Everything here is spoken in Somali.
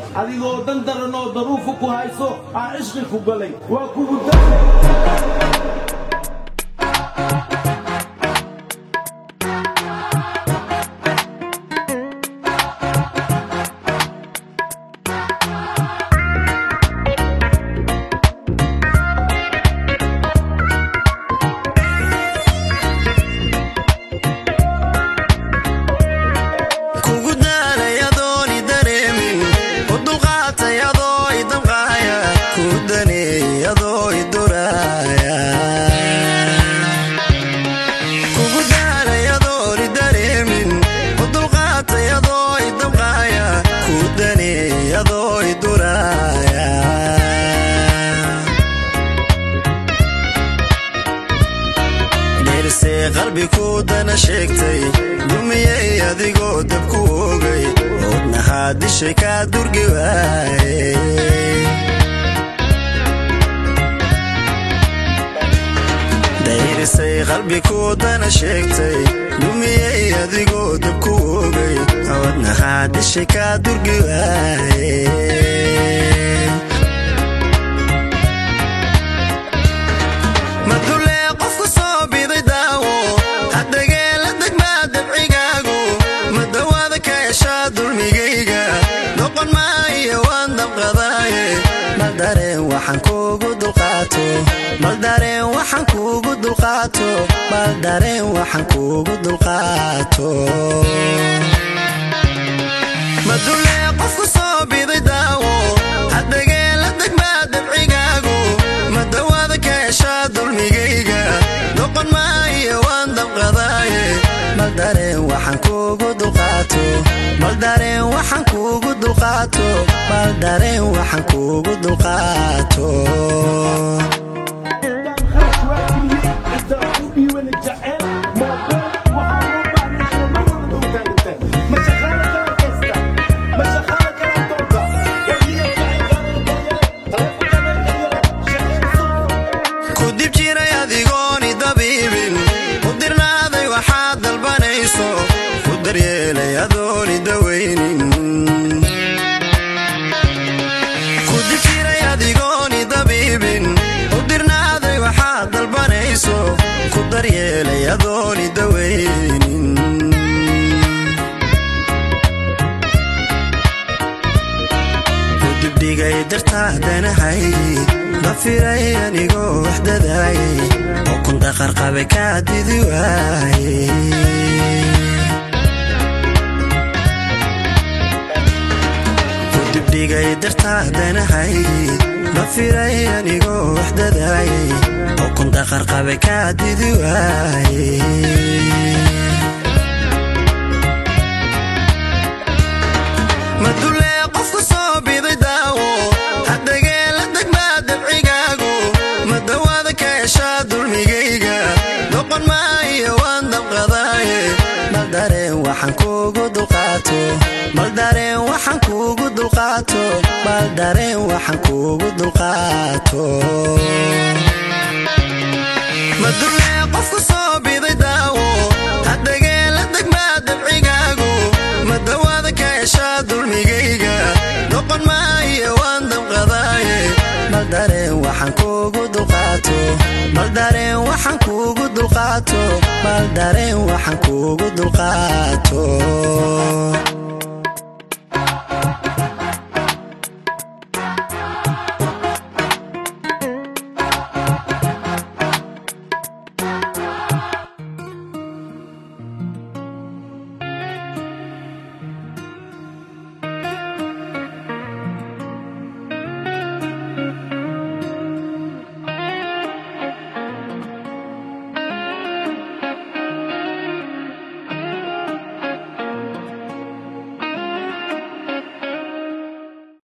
adigoo dan daran oo daruufa ku hayso aa cishqi ku galay waa kugu da kugu daalay adooni dareemin u dulqaatay adoo i damqaaya ku daneeyey adoo i duraaya kugu daalay adooni dareemin u dulqaatay adoo i damqaaya ku daneeyey adoo i duraaya dheersee qalbi ku dana sheegtay dumiyey adigoo dab ku ogay oodnahaa dishay kaa durgi waaye dayrisay qalbi ku dana sheegtay dumiyey adigoo dab ku ogay oodnahaa dishay kaa durgi waaye madulee qofku soo biday daawo haddagee la degmaa dabcigaagu madawaada ka heshaa dulmigayga noqon maayo waan dabqadaaye mal dareen waxaan kuugu dulqaato mal dareen waxaan kuugu dulqaato mal dareen waxaan kuugu dulqaato madulee qofku soo biday daawo haddagee la degmaa dabcigaagu madawaada ka heshaa dulmigayga noqon maayo waan dabqadaaye mal dareen waxaan kuugu dulqaato mal dareen waxaan kuugu dulqaato mal dareen waxaan kuugu dulqaato ku dib jiray adigooni dabiibin u dirnaaday waxaad dalbanayso ku daryeelay adooni dawaynin ku dib jiray adigooni dabiibin u dirnaaday waxaad dalbanayso ku daryeelay adooni dawaynin ku dibdhigay dartaa danahay dafiray anigoo waxdadaayay oo kundaqarqabe kaa didi waaye ku dibdhigay dartaa danahay dafiray anigoo waxdadaayay oo kundaqarqabe kaa didi waaye madulee qofku soo biday daawo haddagee la degmaa dabcigaagu madawaada ka heshaa dulmigayga noqon maayo waan dabqadaaye mal dareen waxaan kuugu dulqaato mal dareen waxaan kuugu dulqaato mal dareen waxaan kuugu dulqaato madulee qofku soo biday daawo haddagee la degmaa dabcigaagu madawaada ka heshaa dulmigayga noqon maayo waan dabqadaaye mal dareen waxaan kuugu dulqaato mal dareen waxaan kuugu dulqaato mal dareen waxaan kuugu dulqaato